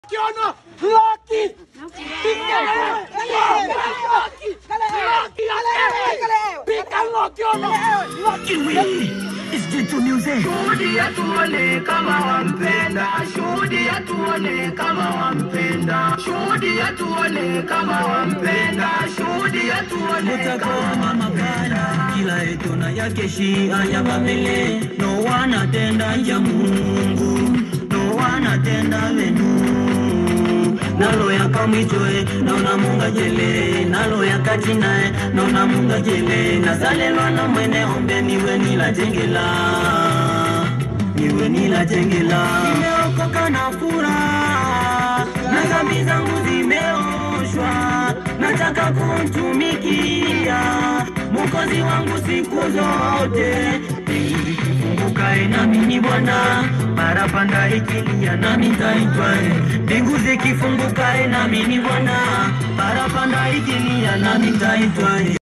Kiona Lucky! Pika Lucky ono! Shuhudia tuone kama wampenda, shuhudia tuone kama wampenda, shuhudia tuone kama wampenda, shuhudia tuone utakuona makala kila etona yake shia ya babele no wanatenda ya mungu no wanatenda venu nalo yakamwichoe naona munga jele nalo yakachinae naona munga jele nazalelwa na mwene ombe niwe nilajengela niwe nilajengela nimeokoka na furaha na dhambi zangu zimeoshwa nataka kumtumikia Mwokozi wangu siku zote. Ukae nami ni Bwana, parapanda ikilia nami nitaitwa. Mbingu zikifunguka, nami ni Bwana, parapanda ikilia nami nitaitwa.